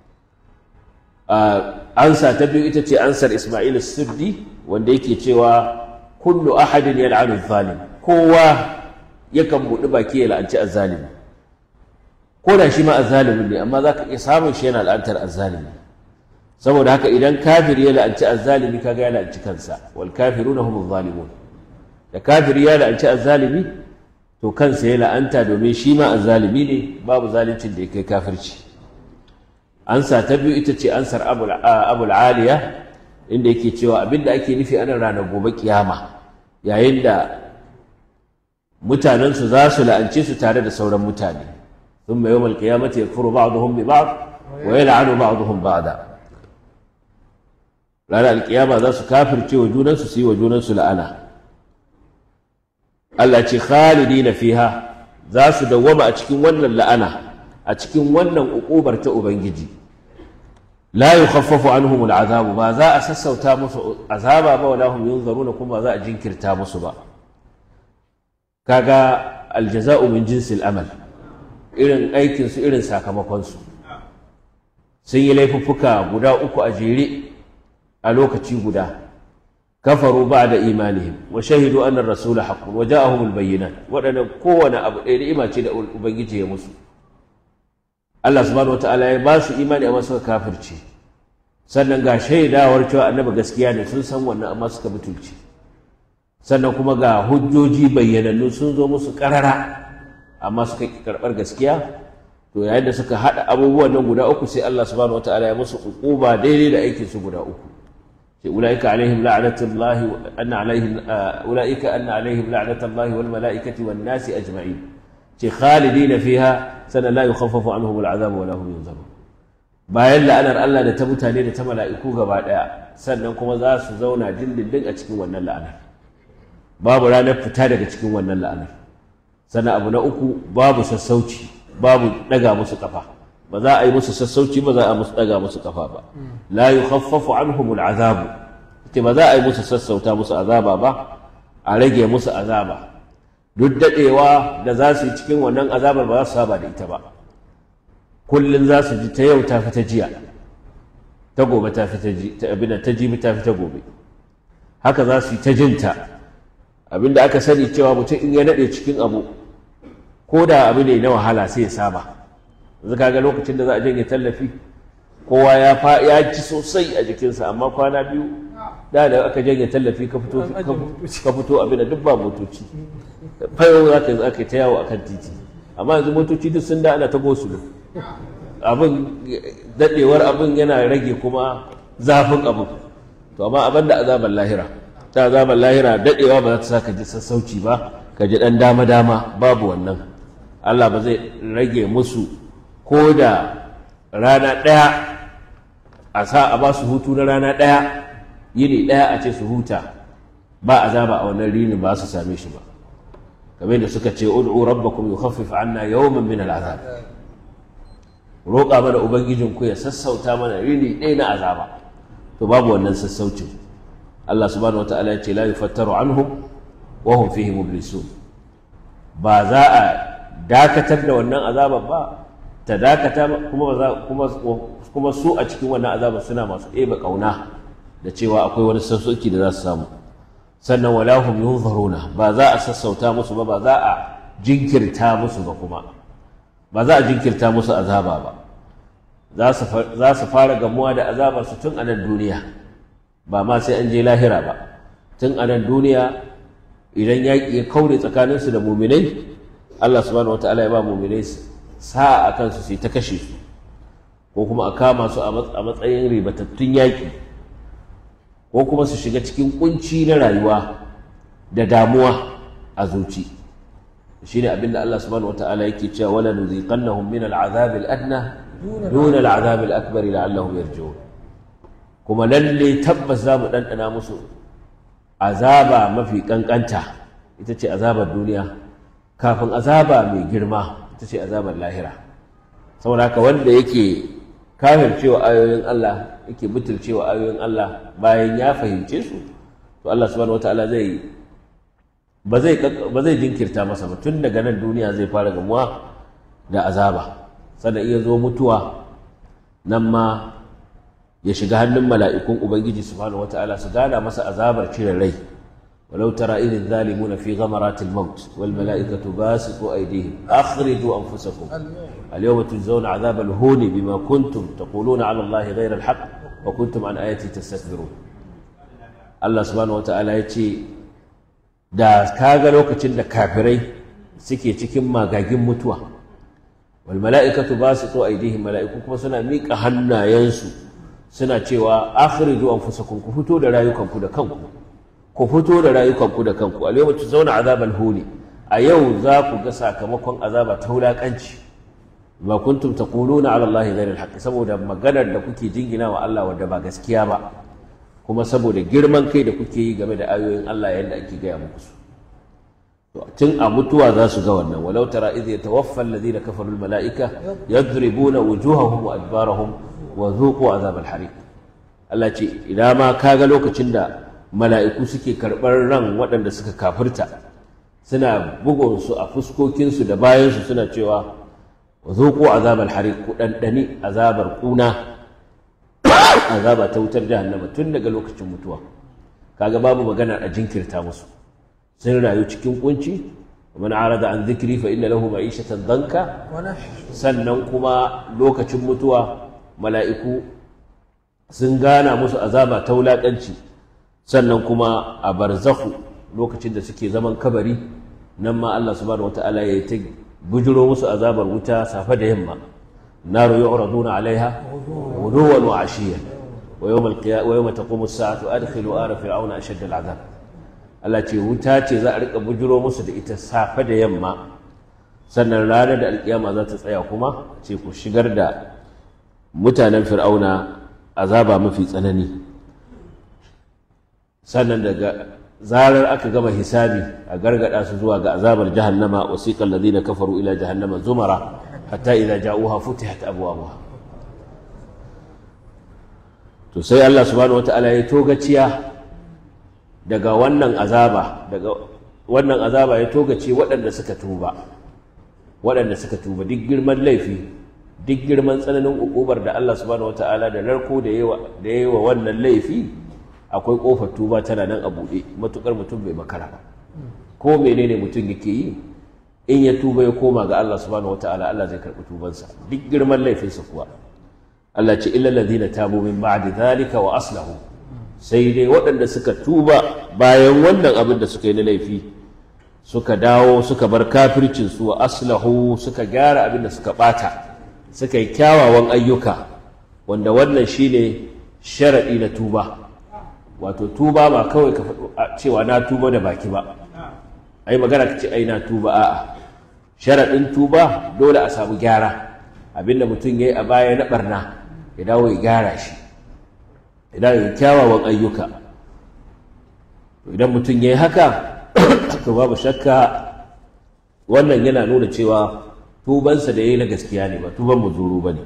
ansa ta biyu ita ce ansar Ismail Sirdi wanda yake cewa kullu ahadin yal'anu zalim kowa yakan buɗi baki ya la'anci azzalimi ko da shi ma azzalimin ne amma za ka iya samun shi yana la'antar azzalimi saboda haka idan kafiri ya la'anci azzalimi kaga ya la'anci kansa wal kafiruna humuz zalimun da kafiri ya la'anci azzalimi to kansa ya la'anta domin shi ma azzalimi ne babu zaluncin da ya kai kafirci ansa ta biyu ita ce ansar abul aliya inda yake cewa abinda ake nufi ana ranar gobe kiyama yayin da mutanensu za su la'ance su tare da sauran mutane ثم يوم القيامة يكفر بعضهم ببعض ويلعن بعضهم بعضا ranar alkiyama za su kafirce wa junansu su yi wa junansu la'ana Allah ce khalidi na fiha za su dawwama a cikin wannan la'ana a cikin wannan uƙubar ta Ubangiji la yukhaffafu anhum al'azabu ba za a sassauta musu azaba ba wala hum yunzaruna kuma ba za a jinkirta musu ba kaga aljaza'u min jinsil amal irin aikinsu irin sakamakonsu sun yi laifuffuka guda uku a jere a lokaci guda kafaru ba da imanihim wa shahidu annar rasula haqqun wa ja'ahum albayyinat waɗannan kowane abu ɗaya ni'ima ce da ubangiji ya musu Allah subhanahu wataala ya ba su imani amma suka kafirce sannan ga shaidawar cewa annabi gaskiya ne sun san wannan amma suka butulce sannan kuma ga hujjoji bayyanannu sun zo musu ƙarara amma suka ƙi karɓar gaskiya to yayin da suka haɗa abubuwan nan guda uku sai Allah subhanahu wataala ya musu uquba daidai da aikin su guda uku sai ulaika alaihim la'natullahi anna alaihim ulaika anna alaihim la'natullahi wal malaikati wan nasi ajma'in ce khalidina fiha sana la yukhaffafu anhum al'azab wa la hum yunzarun bayan la'anar Allah da ta mutane da ta mala'iku gaba daya sannan kuma za su zauna dindindin a cikin wannan la'anar babu ranar fita daga cikin wannan la'anar sannan abu na uku babu sassauci babu daga musu kafa ba za a yi musu sassauci ba za a musu daga musu kafa ba la yukhaffafu anhum al'azabu ce ba za a yi musu sassauta musu azaba ba a rage musu azaba duk dadewa da za su yi cikin wannan azabar ba za su saba da ita ba kullun za su ji ta yau ta fi ta jiya ta gobe ta fi ta ji ta abin ta jibi ta fi ta gobe haka za su yi ta jinta abinda aka sani cewa mutum in ya nade cikin abu ko da abu ne na wahala sai ya saba yanzu kaga lokacin da za a janye tallafi kowa ya fa ya ci sosai a jikinsa amma kwana biyu da da aka janye tallafi ka fito ka fito abin da duk ba motoci fayo za ka za ka ta yawo akan titi amma yanzu motoci duk sun da ana ta gosulo abin dadewar abin yana rage kuma zafin abin to amma abin da azabar lahira ta azabar lahira dadewa ba za ta sa ka ji sassauci ba ka ji dan dama dama babu wannan Allah ba zai rage musu ko da rana ɗaya a sa a ba su hutu na rana ɗaya yini ɗaya a ce su huta ba azaba a wannan rini ba su same shi ba kamar da suka ce ud'u rabbakum yukhaffif anna yawman min al'azab roƙa mana ubangijin ku ya sassauta mana rini ɗaya na azaba to babu wannan sassaucin Allah subhanahu wataala ya ce la yufattaru anhum wa hum fihi mublisun ba za a dakatar da wannan azabar ba ta dakata kuma kuma kuma su a cikin wannan azabar suna masu ɗebe ƙauna da cewa akwai wani sassauci da za su samu sannan wala hum yunzaruna ba za a sassauta musu ba ba za a jinkirta musu ba kuma ba za a jinkirta musu azaba ba za su fara gamuwa da azabar su tun a nan duniya ba ma sai an je lahira ba tun a nan duniya idan yaƙi ya kaure tsakaninsu da muminai Allah subhanahu wataala ya ba muminai sa'a a kansu sai ta kashe su ko kuma a kama su a matsayin ribatattun yaƙi ko kuma su shiga cikin kunci na rayuwa da damuwa a zuci shi ne abinda Allah subhanahu wata'ala yake cewa wala nuziqannahum min al'azab al-adna dun al'azab al-akbar la'allahum yarji'un kuma lalle tabbas za mu dandana musu azaba mafi kankanta ita ce azabar duniya kafin azaba mai girma ita ce azabar lahira saboda haka wanda yake cewa ayoyin Allah yake cewa ayoyin Allah bayan ya fahimce su to Allah subhanahu wataala zai ba zai ba zai jinkirta masa ba tun daga nan duniya zai fara gamuwa da azaba sannan iya zo mutuwa nan ma ya shiga hannun mala'ikun ubangiji subhanahu wataala su gana masa azabar cire rai ولو ترى إذ الظالمون في غمرات الموت والملائكة باسطوا أيديهم أخرجوا أنفسكم اليوم تجزون عذاب الهون بما كنتم تقولون على الله غير الحق وكنتم عن آياتي تستكبرون الله سبحانه وتعالى يتي da kaga lokacin da kafirai suke cikin magagin mutuwa wal mala'ikatu basitu aydihim mala'iku kuma suna miƙa hannayensu suna cewa akhriju anfusakum ku fito da rayukanku da kanku ku fito da rayukanku da kanku a yau zauna azabal huni a yau za ku ga sakamakon azaba ta wulaƙanci ba kuntum taquluna ala allahi ghayra alhaq saboda maganar da kuke jingina wa Allah wadda ba gaskiya ba kuma saboda girman kai da kuke yi game da ayoyin Allah yadda ake gaya muku su to tun a mutuwa za su ga wannan walau tara idh yatawaffa alladhina kafaru almalaika yadribuna wujuhahum wa adbarahum wa dhuqu azab alhariq Allah ce ina ma kaga lokacin da mala'iku suke karɓar ran waɗanda suka kafirta suna bugunsu a fuskokinsu da bayansu suna cewa wa zuƙo azabar hari ku ɗanɗani azabar ƙuna azaba ta wutar jahannama tun daga lokacin mutuwa kaga babu magana a jinkirta musu sun rayu cikin kunci ومن عرض عن ذكري فإن له معيشة ضنكا sannan kuma lokacin mutuwa mala'iku sun gana musu azaba ta wulaƙanci sannan kuma a barzahu lokacin da suke zaman kabari nan ma Allah subhanahu wata'ala ya ta bujiro musu azabar wuta safe da yamma naru yu'raduna alaiha ghuduwan wa ashiyan wa yawm al-qiyamah wa yawma taqumu as-sa'atu adkhilu ala fir'auna ashadda al-'adab Allah ce wuta ce za a rika bujiro musu da ita safe da yamma sannan ranar da alkiyama za ta tsaya kuma ce ku shigar da mutanen fir'auna azaba mafi tsanani sannan daga zarar aka gama hisabi a gargada su zuwa ga azabar jahannama wasiqal ladina kafaru ila jahannama zumara hatta idza ja'uha futihat abwabuha to sai Allah subhanahu wataala ya togaciya daga wannan azaba daga wannan azaba ya togace waɗanda suka tuba waɗanda suka tuba duk girman laifi duk girman tsananin ukubar da Allah subhanahu wataala da narko da yawa da yawa wannan laifi akwai kofar tuba tana nan a buɗe matukar mutum bai makara ba ko menene mutum yake yi in ya tuba ya koma ga Allah subhanahu wataala Allah zai karɓi tubansa duk girman laifinsa kuwa Allah ce illa ladina tabu min ba'di dhalika wa aslahu sai dai waɗanda suka tuba bayan wannan abin da suka yi na laifi suka dawo suka bar kafircin su wa aslahu suka gyara abin da suka bata suka yi kyawawan ayyuka wanda wannan shine sharadi na tuba wato tuba ba kawai ka faɗo a cewa na tuba da baki ba ai magana ka ce ai na tuba a'a sharaɗin tuba dole a samu gyara abinda mutum ya yi a baya na ɓarna ya dawo ya gyara shi ya dawo ya kyawawan ayyuka idan mutum ya yi haka to babu shakka wannan yana nuna cewa tubansa da ya yi na gaskiya ne ba tuban muzuru ba ne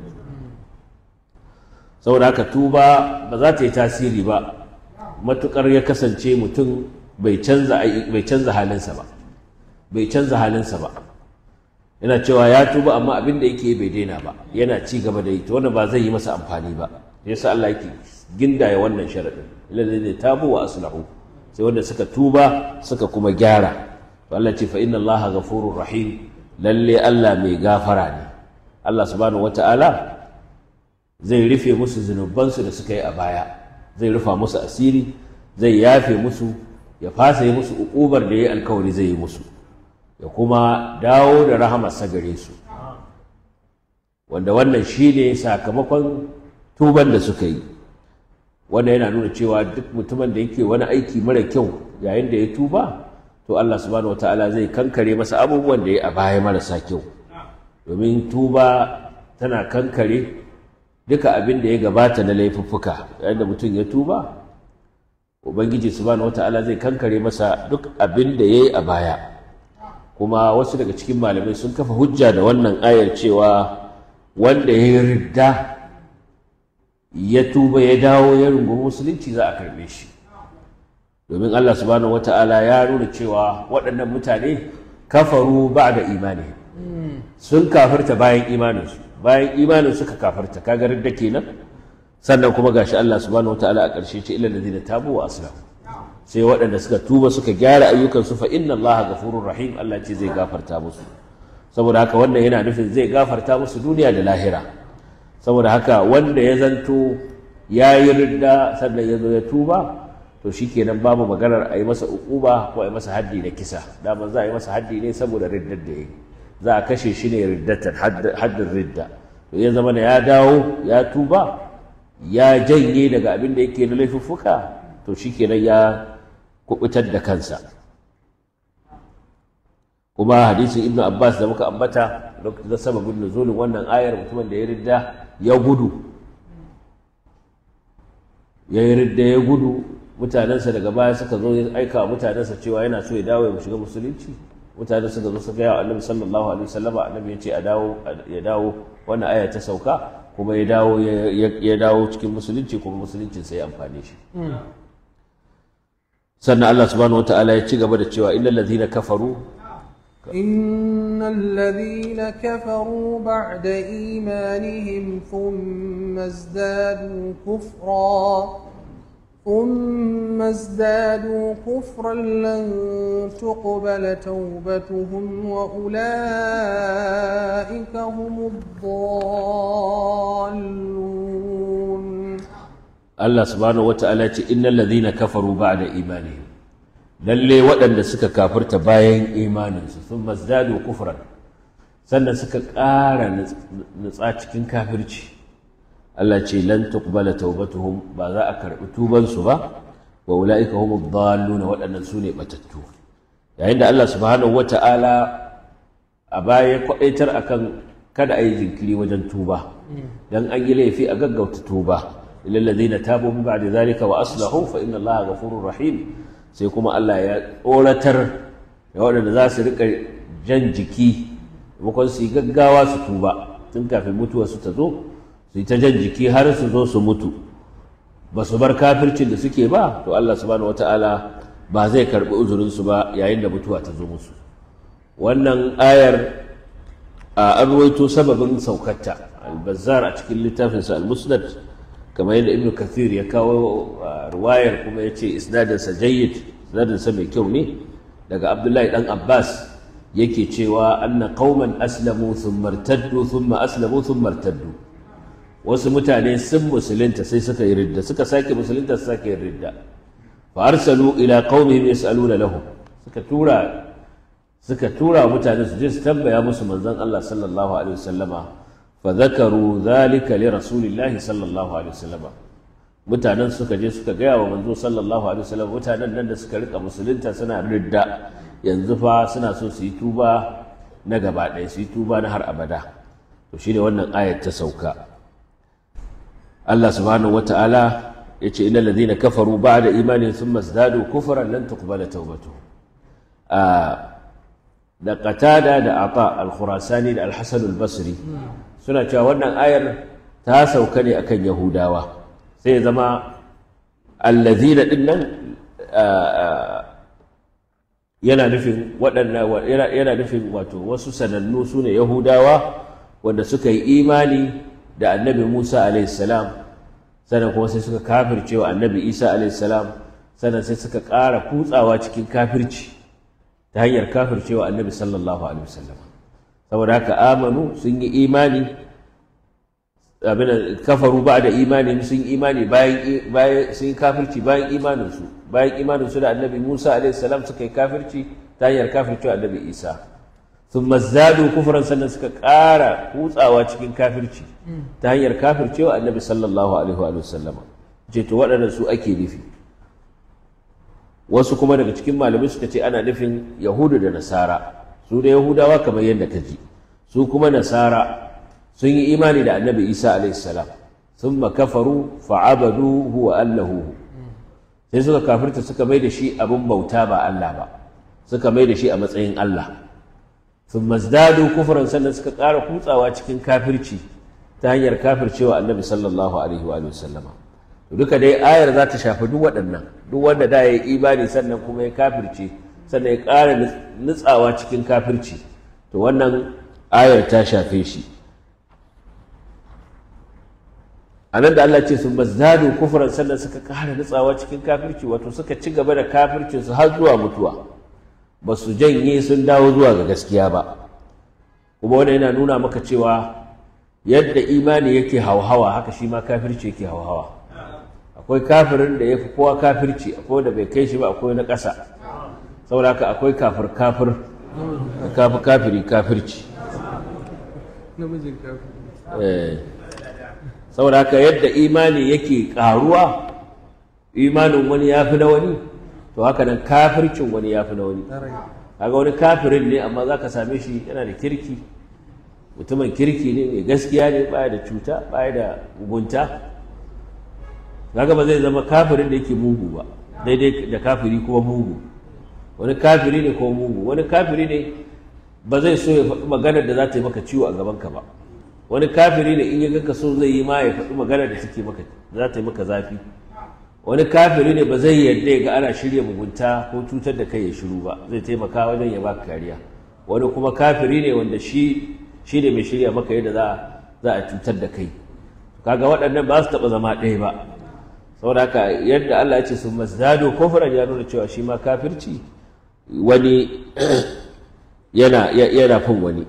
saboda haka tuba ba za ta yi tasiri ba matukar ya kasance mutum bai canza halinsa ba bai canza halinsa ba yana cewa ya tuba amma abin da yake bai daina ba yana ci gaba da yi to wannan ba zai yi masa amfani ba yasa Allah yake gindaya wannan sharadin alladhina tabu wa aslahu sai wanda suka tuba suka kuma gyara to Allah ce fa inna Allaha ghafurur rahim lalle Allah mai gafara ne Allah subhanahu wataala zai rufe musu zunubansu da suka yi a baya zai rufa musu asiri zai yafe musu ya fasa yi musu ukubar da ya yi alkawari zai yi musu ya kuma dawo da rahamarsa gare su wanda wannan shi ne sakamakon tuban da suka yi wanda yana nuna cewa duk mutumin da yake wani aiki mara kyau yayin da ya tuba to Allah subhanahu wataala zai kankare masa abubuwan da ya a baya marasa kyau domin tuba tana kankare duka abin da ya gabata na laifuffuka yayin da mutum ya tuba ubangiji subhanahu wataala zai kankare masa duk abin da ya yi a baya kuma wasu daga cikin malamai sun kafa hujja da wannan ayar cewa wanda ya yi ridda ya tuba ya dawo ya rungumi musulunci za a karbe shi domin Allah subhanahu wata'ala ya nuna cewa waɗannan mutane kafaru ba da imani sun kafarta bayan imaninsu bayan imanin suka kafarta kaga ridda kenan sannan kuma gashi Allah subhanahu wata'ala a ƙarshe ce ilal ladina tabu wa aslahu sai waɗanda suka tuba suka gyara ayyukansu fa inna Allah ghafurur rahim Allah ce zai gafarta musu saboda haka wannan yana nufin zai gafarta musu duniya da lahira saboda haka wanda ya zanto ya yi ridda sannan ya zo ya tuba to shikenan babu maganar a yi masa uquba ko a yi masa haddi na kisa daman za a yi masa haddi ne saboda riddar da ya yi za a kashe shi ne riddatan haddin ridda to ya zama da ya dawo ya tuba ya janye daga abin da yake na laifuffuka to shikenan ya kubutar da kansa kuma hadisin ibnu abbas da muka ambata lokacin sababin nuzulin wannan ayar mutumin da ya ridda ya gudu ya yi ridda ya gudu mutanensa daga baya suka zo ya aika wa mutanensa cewa yana so ya dawo ya shiga musulunci mutane suka zo suka gaya wa annabi sallallahu alaihi wasallama annabi ya ce a dawo ya dawo wannan aya ta sauka kuma ya dawo ya dawo cikin musulunci kuma musuluncin sai ya amfane shi sannan Allah subhanahu wataala ya ci gaba da cewa illal ladhina kafaru إن الذين كفروا بعد إيمانهم ثم ازدادوا كفرا ثم ازدادوا كفرا لن تقبل توبتهم وأولئك هم الضالون Allah subhanahu wata'ala ce innal ladhina kafaru ba'da imanihim lalle waɗanda suka kafirta bayan imaninsu sun mazdadu kufran sannan suka ƙara nutsa cikin kafirci Allah ce lan tuqbala taubatuhum ba za a karɓi tubansu ba wa ulaika humud dalluna waɗannan su ne batattu yayin da Allah subhanahu wata'ala a baya kwaɗaitar akan kada a yi jinkiri wajen tuba dan an yi laifi a gaggauta tuba إلا الذين تابوا من بعد ذلك وأصلحوا فإن الله غفور رحيم sai kuma Allah ya tsoratar da waɗanda za su riƙa jan jiki maimakon su yi gaggawa su tuba tun kafin mutuwa su ta zo su yi ta jan jiki har su zo su mutu ba su bar kafircin da suke ba to Allah subhanahu wata'ala ba zai karɓi uzurinsu ba yayin da mutuwa ta zo musu wannan ayar a an ruwaito sababin saukarta al-bazzar a cikin littafinsa al-musnad kamar yadda ibnu kathir ya kawo ruwayar kuma ya ce isnadinsa jayyid isnadinsa mai kyau ne daga abdullahi dan abbas yake cewa anna qauman aslamu thumma irtaddu thumma aslamu thumma irtaddu wasu mutane sun musulunta sai suka yi ridda suka sake musulunta su sake yin ridda fa arsalu ila qaumihim yasaluna lahum suka tura suka tura mutane su je su tambaya musu manzon Allah sallallahu alaihi wasallama فذكروا ذلك لرسول الله صلى الله عليه وسلم mutanen suka je suka gaya wa manzo sallallahu alaihi wasallam mutanen nan da suka rika musulunta suna ridda yanzu fa suna so su yi tuba na gaba ɗaya su yi tuba na har abada to shine wannan ayat ta sauka Allah subhanahu wata'ala ya ce innal ladhina kafaru ba'da imanin thumma izdadu kufran lan tuqbala tawbatuhum da qatada da ata al-khurasani da al-hasan al-basri suna cewa wannan ayar ta sauka ne akan yahudawa sai ya zama allazina din nan yana nufin waɗannan yana nufin wato wasu sanannu su ne yahudawa wanda suka yi imani da annabi musa alaihissalam sannan kuma sai suka kafirce wa annabi isa alaihissalam sannan sai suka ƙara kutsawa cikin kafirci ta hanyar kafirce wa annabi sallallahu alaihi wasallam saboda haka amanu sun yi imani abin kafaru ba da imani sun yi imani bayan sun yi kafirci bayan imaninsu bayan imaninsu da annabi musa alaihi salam suka yi kafirci ta hanyar kafirci wa annabi isa sun mazzadu kufuran sannan suka ƙara kutsawa cikin kafirci ta hanyar kafirci wa annabi sallallahu alaihi wa sallam ce to waɗannan su ake nufi wasu kuma daga cikin malamai suka ce ana nufin yahudu da nasara su da yahudawa kamar yadda ka ji su kuma nasara sun yi imani da annabi isa alaihissalam sun makafaru fa'abadu huwa allahu sai suka kafirta suka mai da shi abin bauta ba allah ba suka mai da shi a matsayin allah sun mazdadu kufuran sannan suka ƙara kutsawa cikin kafirci ta hanyar kafircewa annabi sallallahu alaihi wa sallama duka dai ayar za ta shafi duk waɗannan duk wanda da ya yi imani sannan kuma ya kafirce sannan ya ƙara nutsawa cikin kafirci to wannan ayar ta shafe shi a nan da Allah ce sun bazzadu kufuran sannan suka ƙara nutsawa cikin kafirci wato suka ci gaba da kafircinsu har zuwa mutuwa ba su janye sun dawo zuwa ga gaskiya ba kuma wanda yana nuna maka cewa yadda imani yake hauhawa haka shi ma kafirci yake hauhawa akwai kafirin da ya fi kowa kafirci akwai da bai kai shi ba akwai na ƙasa saboda haka akwai kafir kafir kafi kafiri kafirci namijin kafin Eh. saboda haka yadda imani yake ƙaruwa imanin wani ya fi na wani to haka nan kafircin wani ya fi na wani kaga wani kafirin ne amma za ka same shi yana da kirki mutumin kirki ne mai gaskiya ne baya da cuta baya da mugunta kaga ba zai zama kafirin da yake mugu ba daidai da kafiri kuma mugu wani kafiri ne ko mugu wani kafiri ne ba zai so ya faɗi maganar da za ta yi maka ciwo a gabanka ba wani kafiri ne in ya ganka so zai yi ma ya faɗi maganar da take maka za ta yi maka zafi wani kafiri ne ba zai yarda ya ga ana shirya mugunta ko cutar da kai ya shiru ba zai taimaka wajen ya baka kariya wani kuma kafiri ne wanda shi shi ne mai shirya maka yadda za za a cutar da kai kaga waɗannan ba su taɓa zama ɗaya ba saboda haka yadda Allah ya ce sun mazdado kofran ya nuna cewa shi ma kafirci wani yana yana fin wani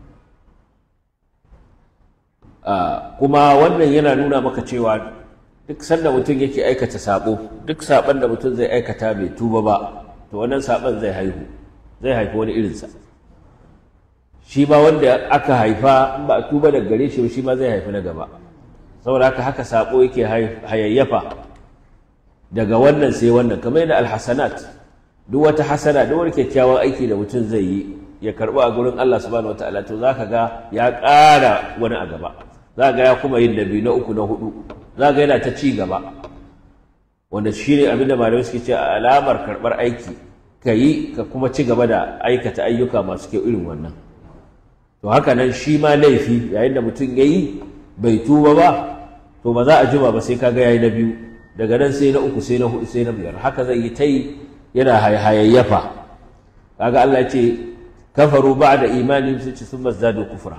kuma wannan yana nuna maka cewa duk sanda mutum yake aikata sabo duk saban da mutum zai aikata bai tuba ba to wannan saban zai haihu zai haifi wani irinsa shi ma wanda aka haifa in ba a tuba daga gare shi shi ma zai haifi na gaba saboda haka haka sabo yake hayayyafa daga wannan sai wannan kamar yadda alhasanat duk wata hasana duk wani kyakkyawan aiki da mutum zai yi ya karɓi a gurin Allah subhanahu wataala to zaka ga ya ƙara wani a gaba za ga ya kuma yin da biyu na uku na hudu za ga yana ta ci gaba wanda shi ne abin da malamai suke ce a alamar karɓar aiki ka yi ka kuma ci gaba da aikata ayyuka masu kyau irin wannan to haka nan shi ma laifi yayin da mutum ya yi bai tuba ba to ba za a jima ba sai kaga yayi na biyu daga nan sai na uku sai na hudu sai na biyar haka zai yi ta yi yana hayayyafa kaga Allah ya ce kafaru ba'da imanin su ci sun mazdadu kufra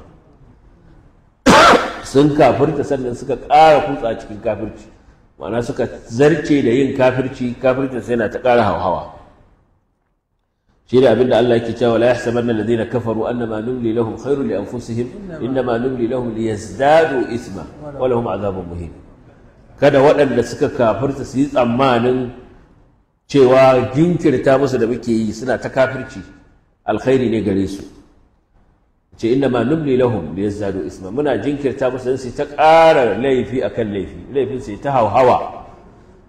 sun kafirta sannan suka ƙara kutsa cikin kafirci ma'ana suka zarce da yin kafirci kafircin sai na ta ƙara hauhawa shi ne abinda Allah yake cewa la yahsabanna alladhina kafaru annama numli lahum khairun li anfusihim innama numli lahum liyazdadu isma wa lahum azabun muhin kada waɗanda suka kafirta su yi tsammanin cewa jinkirta musu da muke yi suna ta kafirci alkhairi ne gare su ce inda ma numli lahum liyazdadu isma muna jinkirta musu dan su ta ƙara laifi akan laifi laifin sai ta hauhawa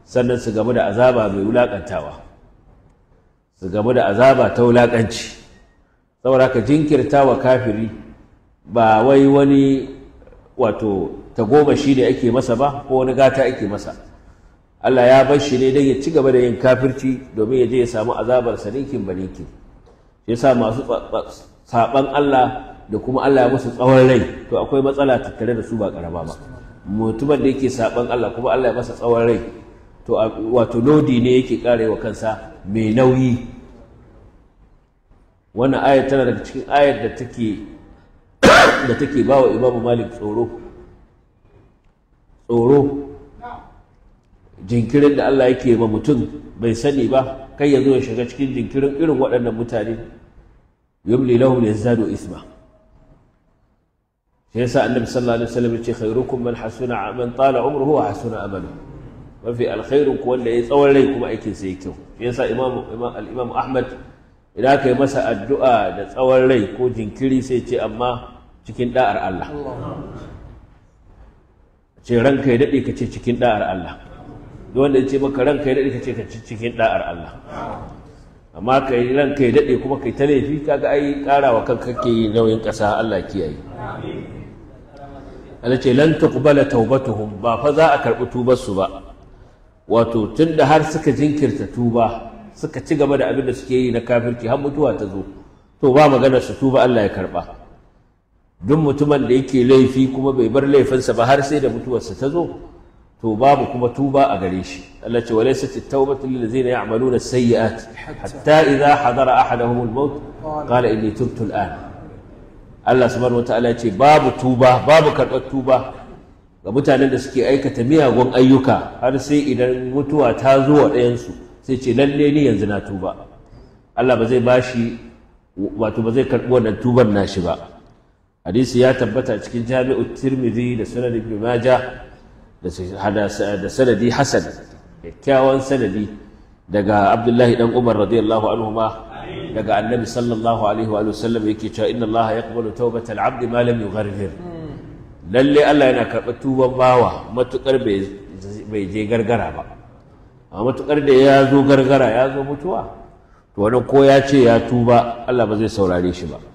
sannan su gamu da azaba mai wulaƙantawa su gamu da azaba ta wulaƙanci saboda ka jinkirta wa kafiri ba wai wani wato tagomashi ne ake masa ba ko wani gata ake masa Allah ya bar shi ne don ya ci gaba da yin kafirci domin ya je ya samu azabar saninkin baninkin shi yasa masu saban Allah da kuma Allah ya musu tsawon rai to akwai matsala tattare da su ba karama ba mutumin da yake saban Allah kuma Allah ya masa tsawon rai to wato lodi ne yake karewa kansa mai nauyi wannan ayar tana daga cikin ayar da take da take ba wa imamu malik tsoro tsoro jinkirin da Allah yake ma mutum bai sani ba kai ya zo ya shiga cikin jinkirin irin waɗannan mutane yumli lahum yazdadu isma shi yasa annabi sallallahu alaihi wasallam ya ce khairukum man hasuna man tala umruhu wa hasuna amalu mafi alkhairu ku wanda ya tsawon rai kuma aikin sa yake kyau shi yasa imam al-imam ahmad idan aka yi masa addu'a da tsawon rai ko jinkiri sai ce amma cikin da'ar Allah ce ranka ya daɗe ka ce cikin da'ar Allah duk wanda ya ce maka ranka ya daɗe ka ce ka ci cikin da'ar Allah amma ka yi ranka ya daɗe kuma kai ta laifi kaga ai ƙara wa kanka kake yi nauyin ƙasa Allah kiyaye Allah ce lan tuqbala taubatuhum ba fa za a karɓi tubar su ba wato tunda har suka jinkirta tuba suka ci gaba da abin da suke yi na kafirci har mutuwa ta zo to ba magana su tuba Allah ya karɓa duk mutumin da yake laifi kuma bai bar laifinsa ba har sai da mutuwarsa ta zo to babu kuma tuba a gare shi Allah ce walaysat at-taubatu lil ladzina ya'maluna as-sayyi'at hatta idha hadara ahaduhum al-maut qala inni tubtu al-an Allah subhanahu wataala ce babu tuba babu karɓar tuba ga mutanen da suke aikata miyagun ayyuka har sai idan mutuwa ta zo wa ɗayansu sai ce lalle ni yanzu na tuba Allah ba zai bashi wato ba zai karɓi wannan tuban nashi ba hadisi ya tabbata cikin jami'u tirmidhi da sunan ibn majah da sanadi hasan kyakkyawan sanadi daga abdullahi dan umar radiyallahu anhu ma daga annabi sallallahu alaihi wa sallam yake cewa inna allaha yaqbalu tawbatal abdi ma lam yughargir lalle Allah yana karɓar tuban bawa matukar bai je gargara ba amma matukar da ya zo gargara ya zo mutuwa to wannan ko ya ce ya tuba Allah ba zai saurare shi ba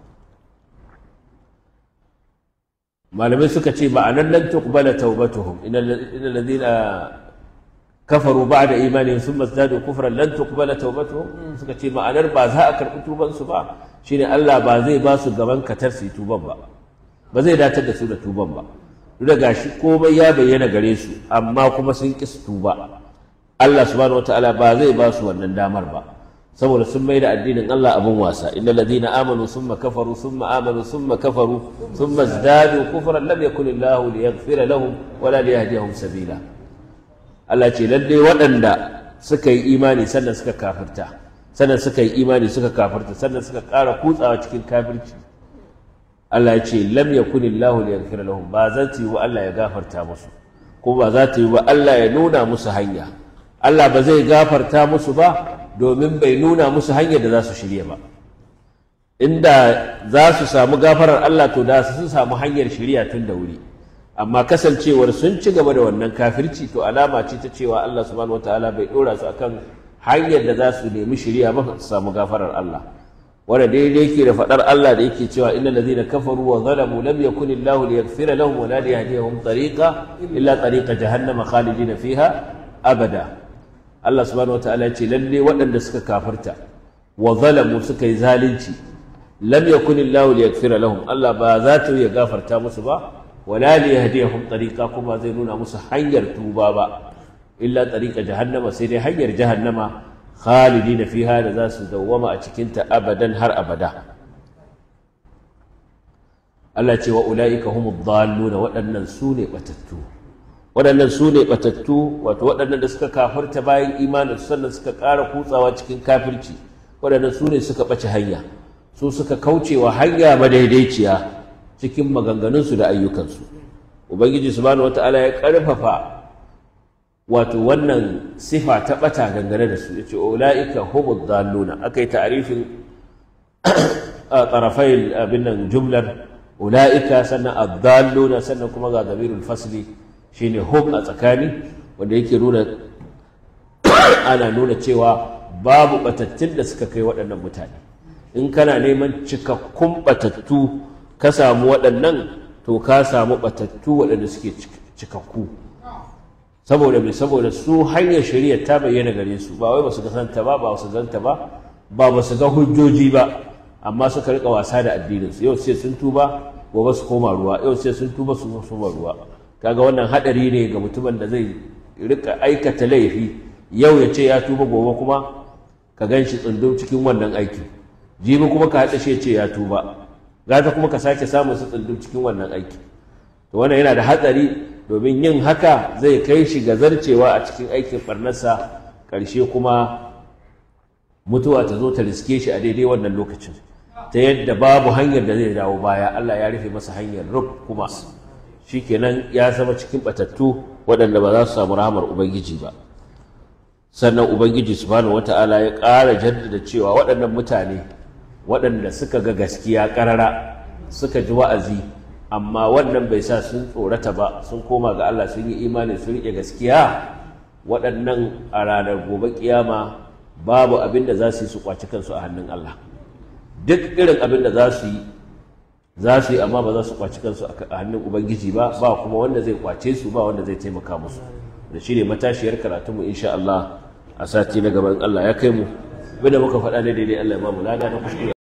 malamai suka ce ma'anar lan tuqbala tawbatuhum innal ladina kafaru ba'da imanihim thumma zadu kufran lan tuqbala tawbatuhum suka ce ma'anar ba za a karɓi tuban su ba shine Allah ba zai ba su gaban katar su tuban ba ba zai datar da su da tuban ba duk da gashi komai ya bayyana gare su amma kuma sun ƙi su tuba Allah subhanahu wataala ba zai ba su wannan damar ba saboda sun mai da addinin Allah abin wasa innal ladina amanu summa kafaru summa amanu summa kafaru summa zdadu kufran lam yakun Allah liyaghfira lahum wala liyahdihum sabila Allah ce lalle waɗanda suka yi imani sannan suka kafirta sannan suka yi imani suka kafirta sannan suka ƙara kutsawa cikin kafirci Allah ya ce lam yakunillahu liyaghfira lahum ba za ta yi wa Allah ya gafarta musu ko ba za ta yi wa Allah ya nuna musu hanya Allah ba zai gafarta musu ba domin bai nuna musu hanyar da za su shirya ba inda za su samu gafarar Allah to da su samu hanyar shirya tun da wuri amma kasancewar sun ci gaba da wannan kafirci to alama ce ta cewa Allah subhanahu wataala bai dora su akan hanyar da za su nemi shirya ba su samu gafarar Allah wanda daidai yake da faɗar Allah da yake cewa innal ladhina kafaru wa zalamu lam yakun Allahu liyaghfira lahum wa la liyahdihum tariqa illa tariqa jahannama khalidina fiha abada Allah subhanahu wataala ya ce lalle waɗanda suka kafarta wa zalamu suka yi zalunci lam yakun Allahu liyaghfira lahum Allah ba za ta ya gafarta musu ba wa la liyahdihum tariqa kuma zai nuna musu hanyar tuba ba illa tariqa jahannama sai dai hanyar jahannama khalidina fiha da za su dawwama a cikinta abadan har abada Allah ce wa ula'ika humu dhalluna waɗannan su ne batattu waɗannan su ne batattu wato waɗannan da suka kafirta bayan imanin sannan suka ƙara kutsawa cikin kafirci waɗannan su ne suka ɓace hanya su suka kaucewa hanya madaidaiciya cikin maganganunsu da ayyukansu ubangiji subhanahu wata'ala ya ƙarfafa wato wannan sifa ta ɓata dangane da su yace ulaika humud dalluna akai ta'rifin tarafai abin nan jumlar ulaika sannan ad-dalluna sannan kuma ga damirul fasli shine hum a tsakani wanda yake nuna ana nuna cewa babu batattun da suka kai waɗannan mutane in kana neman cikakkun batattu ka samu waɗannan to ka samu batattu waɗanda suke cikakku saboda mai saboda su hanyar shari'a ta bayyana gare su ba wai ba su ga santa ba ba su ganta ba ba ba su ga hujjoji ba amma suka rika wasa da addinin su yau sai sun tuba gobe su koma ruwa yau sai sun tuba su koma ruwa kaga wannan hadari ne ga mutumin da zai rika aikata laifi yau ya ce ya tuba gobe kuma ka gan shi tsundum cikin wannan aiki jibi kuma ka haɗa shi ya ce ya tuba gata kuma ka sake samun su tsundum cikin wannan aiki to wannan yana da hatsari domin yin haka zai kai shi ga zarcewa a cikin aikin barnarsa ƙarshe kuma mutuwa ta zo ta riske shi a daidai wannan lokacin ta yadda babu hanyar da zai dawo baya Allah ya rufe masa hanyar rub kuma shikenan ya zama cikin batattu waɗanda ba za su samu rahamar ubangiji ba sannan ubangiji subhanahu wata'ala ya ƙara jaddada cewa waɗannan mutane waɗanda suka ga gaskiya ƙarara suka ji wa'azi amma wannan bai sa sun tsorata ba sun koma ga Allah sun yi imani sun riƙe gaskiya waɗannan a ranar gobe kiyama babu abin da za su yi su kwaci kansu a hannun Allah duk irin abin da za su yi za su yi amma ba za su kwaci kansu a hannun ubangiji ba ba kuma wanda zai kwace su ba wanda zai taimaka musu da shi ne matashiyar karatunmu insha Allah a sati na gaban Allah ya kai mu abin da muka faɗa ne daidai Allah ya ba mu lada na kuskure